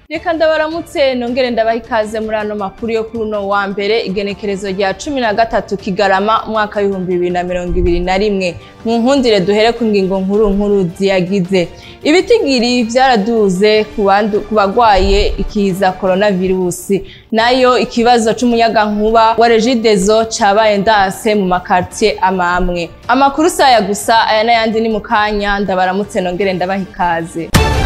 reka ndabaramutse nongere ndabaha ikaze muri ano makuru yo kuri uno wa mbere igenekerezo rya cumi na gatatu kigarama umwaka w'ibihumbi bibiri na mirongo ibiri na rimwe mu nkundire duhere ku ngingo nkuru nkuru ziyagize ibitigiri vyaraduze ku bandu- ku bagwaye ikiza coronavirusi nayo ikibazo c'umuyagankuba wa regidezo cabaye ndase mu makartier amamwe amakuru saya gusa aya n'ayandi ni mu kanya ndabaramutse nongere ndabaha ikaze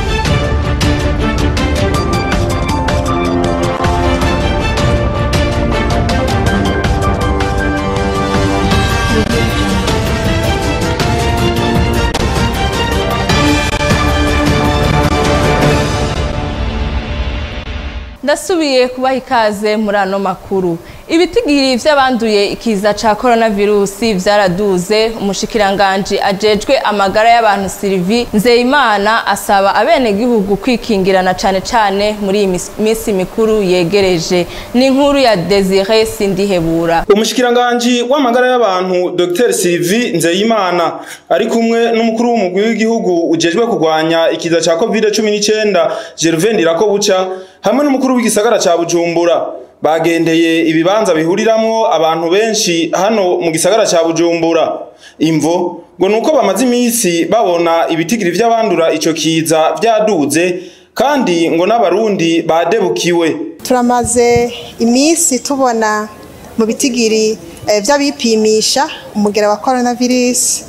ndasubiye kubaha ikaze muri ano makuru ibitigiri vy'abanduye ikiza ca coronavirusi vyaraduze umushikiranganji ajejwe amagara y'abantu Sylvie Nzeyimana asaba abenegihugu kwikingirana cane cane muri iyi mis- misi mikuru yegereje ni inkuru ya Desire Sindihebura umushikiranganji w'amagara y'abantu dr sylvie nzeyimana ari kumwe n'umukuru w'umugwi w'igihugu ujejwe kurwanya ikiza ca covid 19 gervain ndirakobuca hamwe n'umukuru w'igisagara ca bujumbura bagendeye ibibanza bihuriramwo abantu benshi hano mu gisagara ca bujumbura imvo ngo nuko bamaze imisi babona ibitigiri vy'abandura ico kiza vyaduze kandi ngo n'abarundi badebukiwe turamaze iminsi tubona mu bitigiri eh, vy'abipimisha umugera wa coronavirus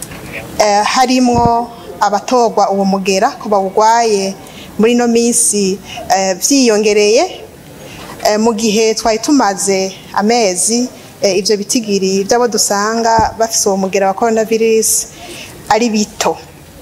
eh, harimwo abatorwa uwo mugera ko bawugwaye muri ino minsi eh, vyiyongereye eh, mu gihe twari tumaze amezi eh, ivyo bitigiri vy'abo dusanga bafise uwo mugera wa coronavirus ari bito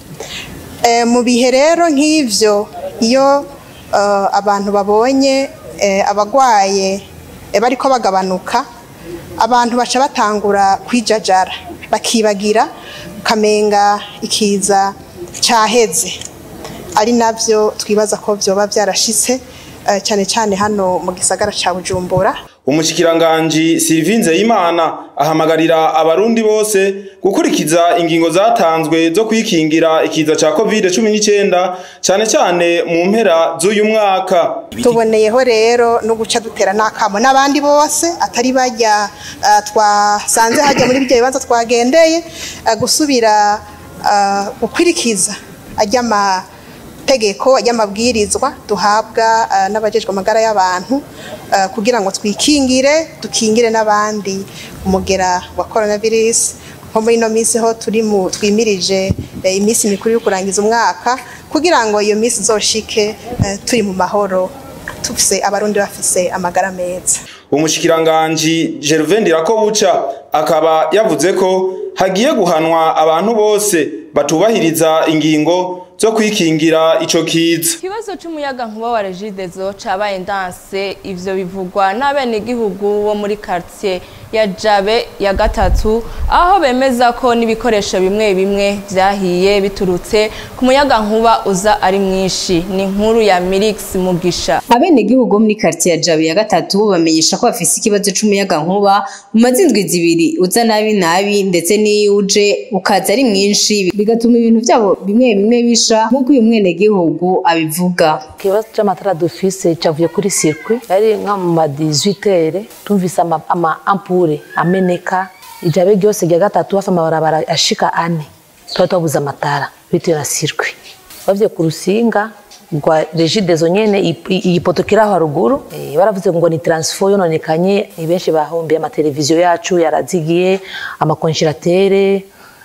Eh, mu bihe rero nk'ivyo iyo eh, abantu babonye eh, abagwaye eh, bariko bagabanuka abantu baca batangura kwijajara bakibagira ukamenga ikiza caheze ari navyo twibaza ko vyoba vyarashitse eh, cane cane hano mu gisagara ca Bujumbura umushikiranganji Sylvie Nzeyimana ahamagarira abarundi bose gukurikiza ingingo zatanzwe zo kwikingira ikiza ca covid-19 cane cane mu mpera z'uyu mwaka tuboneyeho rero no guca dutera n'akamo n'abandi bose atari bajya eh, twasanze hajya muri ibyo bibazo twagendeye eh, gusubira eh, gukwirikiza ajya amategeko ajya amabwirizwa duhabwa eh, n'abajejwe amagara y'abantu eh, kugira ngo twikingire dukingire n'abandi umugera wa coronavirus nko muri ino minsi ho turi mu twimirije eh, iminsi mikuru yo kurangiza umwaka kugira ngo iyo minsi izoshike eh, turi mu mahoro tufise abarundi bafise amagara meza umushikiranganji Gervain Ndirakobuca akaba yavuze ko hagiye guhanwa abantu bose batubahiriza ingingo zo kwikingira ico kiza ikibazo c'umuyagankuba wa regidezo cabaye ndanse ivyo bivugwa n'abenegihugu bo muri quartier ya jabe ya gatatu aho bemeza ko n'ibikoresho bimwe bimwe vyahiye biturutse ku muyagankuba uza ari mwinshi ni inkuru ya Mirix Mugisha abenegihugu bo muri quartier ya Jabe ya gatatu bamenyesha ko bafise ikibazo c'umuyagankuba mu mazindwi zibiri uza nabi nabi ndetse n'iyo uje ukaza ari mwinshi bigatuma ibintu vyabo bimwe bimwe bisha nk'uko uyu mwenegihugu abivuga ikibazo cy'amatara dufise cyavuye kuri circuit yari nka mu ma 18 tumvise ama, ama ampure ameneka ijabe ryose rya gatatu hafi amabarabara ashika ane tuba twabuze amatara bitewe na circuit bavuye ku rusinga rwa regidezo nyene i- i- iyi poto kiri aho haruguru eh, baravuze ngo ni transfo yononekanye eh, benshi bahombiye amateleviziyo yacu yarazigiye amakonjiratere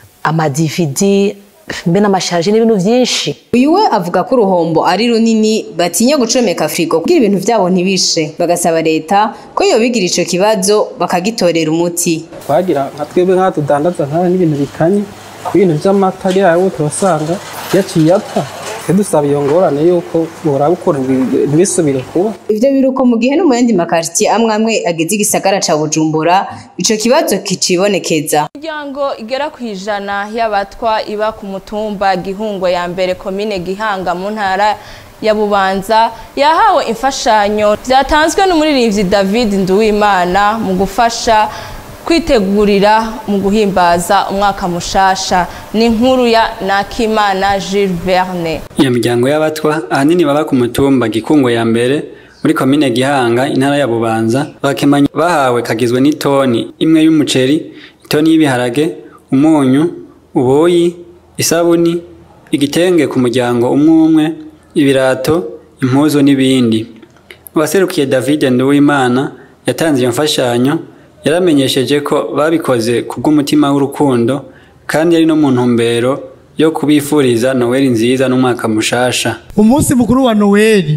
amadividi mbe n'amashaje n'ibintu byinshi uyu we avuga ko uruhombo ari runini batinya gucomeka frigo kugira ibintu vyabo ntibishe bagasaba leta ko yobigira ico kibazo bakagitorera umuti twagira nka twebwe nk'aho tudandaza nk'aho n'ibintu bikanye ibintu by'amata yayo turasanga yaciye apfa twe dusaba iyo ngorane yuko boraba ukuntu bi- ntibisubire kuba ivyo biruko mu gihe no mu yandi makartier amwe amwe agize igisagara ca bujumbura ico kibazo kicibonekeza imiryango igera ku ijana y'abatwa iba ku mutumba gihungo ya mbere komine gihanga mu ntara ya bubanza yahawe imfashanyo byatanzwe n'umuririmbyi david nduwimana mu gufasha kwitegurira mu guhimbaza umwaka mushasha ni inkuru ya Nakimana Jules Verne iyo miryango y'abatwa ahanini baba ku mutumba gikungo ya mbere muri komine gihanga intara ya bubanza bakemanyi bahawe kagizwe n'itoni imwe y'umuceri itoni y'ibiharage umunyu ubuyi isabuni igitenge ku muryango umwe umwe ibirato impuzu n'ibindi uwaserukiye david nduwimana yatanze iyo mfashanyo yaramenyesheje ko babikoze kubw'umutima w'urukundo kandi ari no mu ntumbero yo kubifuriza noweli nziza n'umwaka mushasha umunsi mukuru wa noweli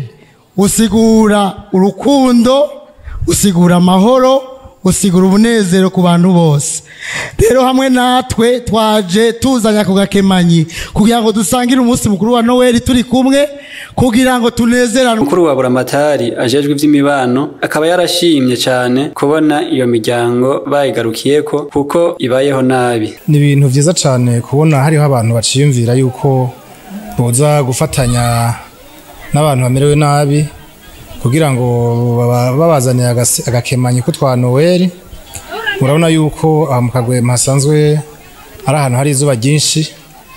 usigura urukundo usigura amahoro usigura umunezero ku bantu bose rero hamwe natwe twaje tuzanya ku gakemanyi kugira ngo dusangire umunsi mukuru wa noweli turi kumwe kugira ngo tunezerane mukuru wa buramatari ajejwe ivy'imibano akaba yarashimye cyane kubona iyo miryango bayigarukiyeko kuko ibayeho nabi ni ibintu vyiza cyane kubona hariho abantu baciyumvira yuko boza gufatanya n'abantu bamerewe nabi kugira ngo baba- babazanire agase- agakemanyi ko twa noweli murabona yuko aha mu kagwema hasanzwe ari ahantu hari izuba ryinshi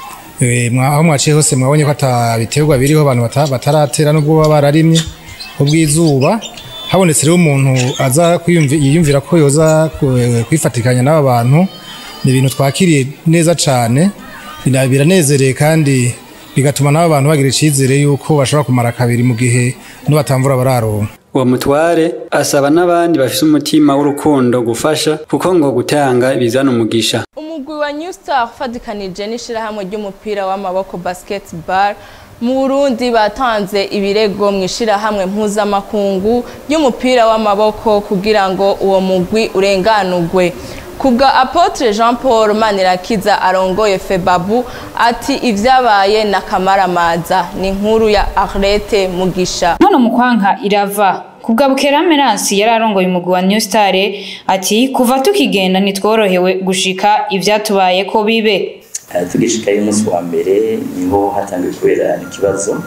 Eh, mwa- aho mwaciye hose mwabonye ko ata biterwa biriho abantu bata- bataratera nubwo baba bararimye ubw'izuba habonetse rero umuntu aza kwiyumvi- yiyumvira ko yoza ku- kwifatikanya n'aba bantu ni ibintu twakiriye neza cyane bina- biranezereye kandi bigatuma n'aba bantu bagira icyizere yuko bashobora kumara kabiri mu gihe n'ubatamvura bararonka uwo mutware asaba n'abandi bafise umutima w'urukundo gufasha kuko ngo gutanga bizana umugisha umugwi wa New Star ufatikanije n'ishirahamwe ry'umupira w'amaboko basketball mu Burundi batanze ibirego mu ishirahamwe mpuzamakungu ry'umupira w'amaboko kugira ngo uwo mugwi urenganurwe kubwa Apotre Jean Paul Manirakiza arongoye Febabu ati ivyabaye na kamaramaza ni inkuru ya Arlette Mugisha Nkono mukwanka irava kubwa Bukera Meransi yari arongoye umugwi wa New Star ati kuva tukigenda nitworohewe gushika ivyatubaye ko bibe Eh, tugishikayo umunsi wa mbere niho hatangiye kubera ikibazo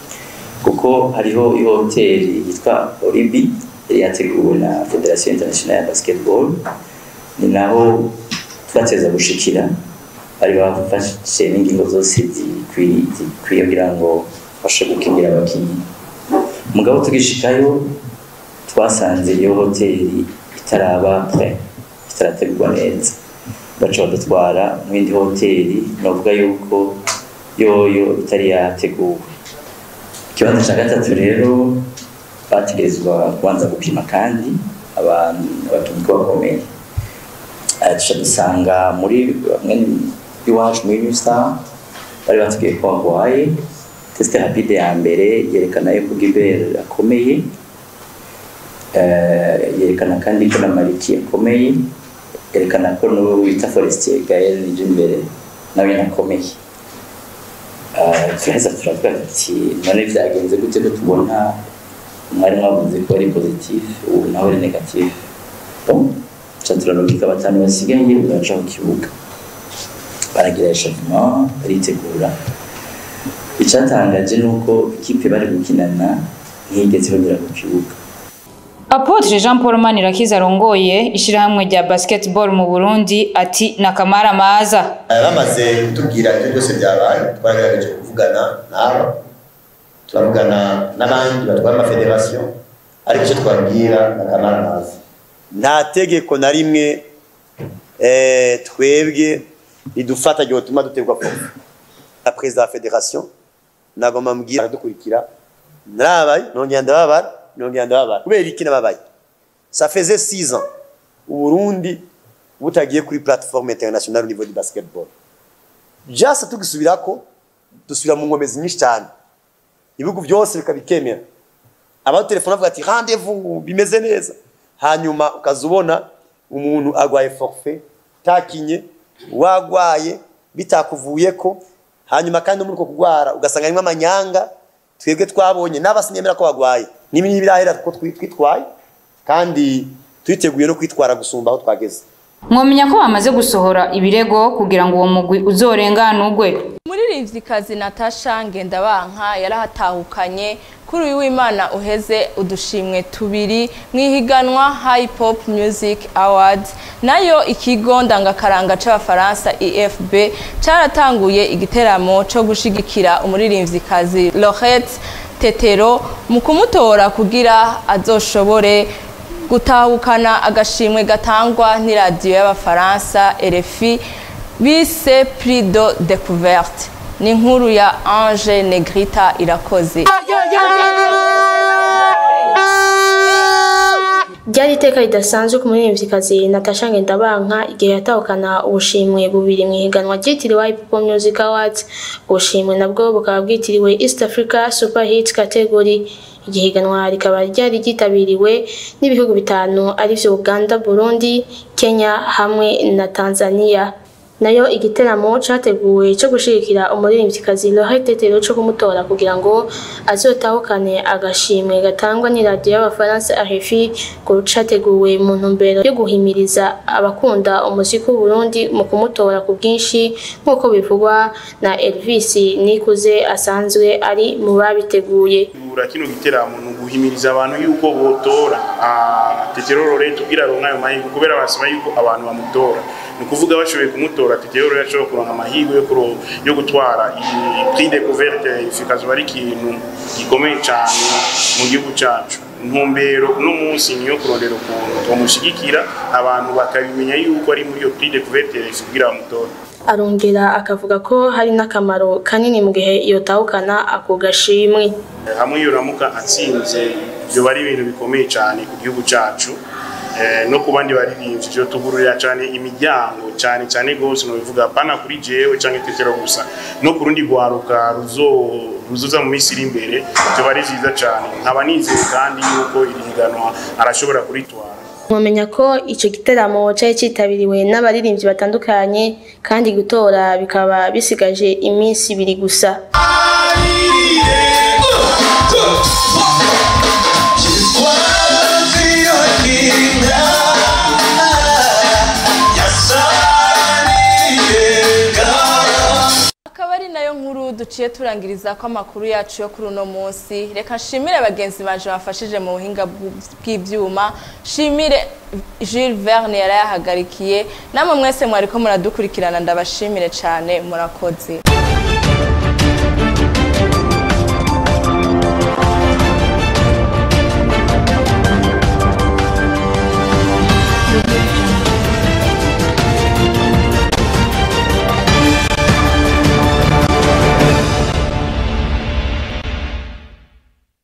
kuko hariho ihoteli yitwa Oribi yari yateguwe na Federation Internationale ya Basketball ni naho twateza gushikira bari bafashe n'ingingo zose zikwiye zikwiye kugira ngo bashe gukingira abakinnyi mugabo tugishikayo twasanze iyo hoteli itaraba pre itarategurwa neza baca badutwara mu yindi hoteli navuga yuko yoyo itari yateguwe ikibanza cya gatatu rero bategerezwa kubanza gupima kandi abantu abakinnyi ko bakomeye Eh, duca dusanga muri bamwe iwacu muri New Star bari batubwiye ko barwaye tesite rapide ya mbere yerekana yuko Gilbert akomeye Eh, yerekana kandi ko na Mariki akomeye yerekana ko n'uwo wita Forestier Gaël Nijimbere nawe nyine akomeye Eh, turaheza turavuga tuti none byagenze gute ko tubona mwari mwavuze ko ari positif ubu nawe ari negatif bon ca turarungika batanu basigaye baraja ku kibuga baragira echauffement baritegura icatangaje nuko ikipe bari gukinana ntiyigeze bagera ku kibuga Apotre Jean Paul Manirakiza arongoye ishirahamwe rya basketball mu Burundi ati nakamara maza bamaze kutubwira ibyo byose byabaye twagerageje kuvugana nabo turavugana n'abandi batwara amafederasiyo ariko icyo twabwira ni akamaramaza nta tegeko na rimwe eh, twebwe ridufata ryo tuma duterwa fofu na perezida wa federasiyo nagomba mbwira aradukurikira narabaye nongera ndababara nongera ndababara kubera iki nababaye ça faisait 6 ans uburundi butagiye kuri plateforme internationale au niveau du basketball jasa tugisubirako dusubira mu nkomezi nyinshi cyane ibihugu byose bikabikemera abatelefone avuga ati rendez-vous bimeze neza hanyuma ukaza ubona umuntu arwaye forfait takinye wagwaye bitakuvuyeko hanyuma kandi no muri uko kurwara ugasanga harimo amanyanga twebwe twabonye n'abasinyemera ko bagwaye n'ibi birahera ko twi- twitwaye kandi twiteguye no kwitwara gusumba aho twageze mwomenya ko bamaze gusohora ibirego kugira ngo uwo mugwi uzorenganurwe umuririmvyikazi natasha ngendabanka yarahatahukanye kuri uyu w'imana uheze udushimwe tubiri mu ihiganwa high pop music awards nayo ikigo ndangakaranga c'abafaransa efb caratanguye igiteramo co gushigikira umuririmvyikazi lorette tetero mu kumutora kugira azoshobore gutahukana agashimwe gatangwa n'iradiyo y'abafaransa RFI bise Prix de Découverte ni inkuru ya Ange Negrita irakoze ryari iteka ridasanzwe ku muririmvyikazi Natasha Ngendabanka igihe yatahukana ubushimwe bubiri mu ihiganwa ryitiriwe Hip Hop Music Awards ubushimwe nabwo bukaba bwitiriwe East Africa Super Hit Category igihiganwa rikaba ryari ryitabiriwe n'ibihugu bitanu arivyo Uganda, Burundi, Kenya hamwe na Tanzania nayo igiteramo categuwe cyo gushigikira umuririmvyikazi Lorette Tetero cyo kumutora kugira ngo azotahukane agashimwe gatangwa n'iradiyo y'abafaransa RFI ngo categuwe mu ntumbero yo guhimiriza abakunda umuziki w'Uburundi mu kumutora ku bwinshi nk'uko bivugwa na Elvis Nikuze asanzwe ari mu babiteguye gutegura kino giteramo ni uguhimiriza abantu yuko botora Tetero Lorette kugira aronke ayo mahirwe kubera basaba yuko abantu bamutora ni ukuvuga bashoboye kumutora Tetero Lorette ashobora kuronka amahirwe yo kuro yo gutwara iyi prix découverte ifikazo ari ikintu gikomeye cyane mu gihugu cyacu intumbero uno munsi niyo kurondera ukuntu twamushigikira abantu bakabimenya yuko ari muri iyo prix découverte kugira bamutora arongera akavuga ko hari n'akamaro kanini mu gihe yotahukana ako gashimwe hamwe yoramuka atsinze byoba ari ibintu bikomeye cyane ku gihugu cyacu no ku bandi baririmbyi byo tugururira cyane imiryango cyane cyane rwose bivuga pana kuri jewe cyangwa itetero gusa no ku rundi rwaruka ruzoza mu minsi iri imbere byoba ari byiza cyane nkaba nizeye kandi yuko iri higanwa arashobora kuritwara mwamenya ko icyo giteramo cyari cyitabiriwe n'abaririmbyi batandukanye kandi gutora bikaba bisigaje iminsi ibiri gusa akaba ari nayo nkuru duciye turangiriza ko amakuru yacu yo kuri uno munsi reka nshimire bagenzi banje bafashije mu buhinga bw'ibyuma nshimire Jules Verne yarayahagarikiye namwe mwese mwariko muradukurikirana ndabashimire cyane murakoze